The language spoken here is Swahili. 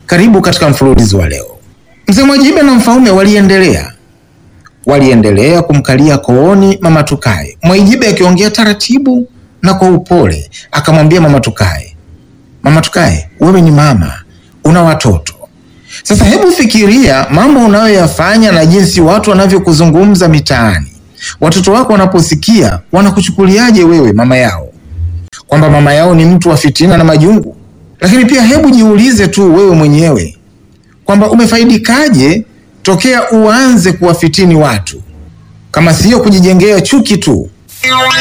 Karibu katika mfululizo wa leo. Mzee Mwajibe na Mfaume waliendelea waliendelea kumkalia kooni mama Tukae, Mwajibe akiongea taratibu na kwa upole, akamwambia mama Tukae, mama Tukae, wewe ni mama, una watoto. Sasa hebu fikiria mambo unayoyafanya na jinsi watu wanavyokuzungumza mitaani. Watoto wako wanaposikia wanakuchukuliaje wewe mama yao, kwamba mama yao ni mtu wa fitina na majungu? Lakini pia hebu jiulize tu wewe mwenyewe kwamba umefaidikaje tokea uanze kuwafitini watu, kama siyo kujijengea chuki tu.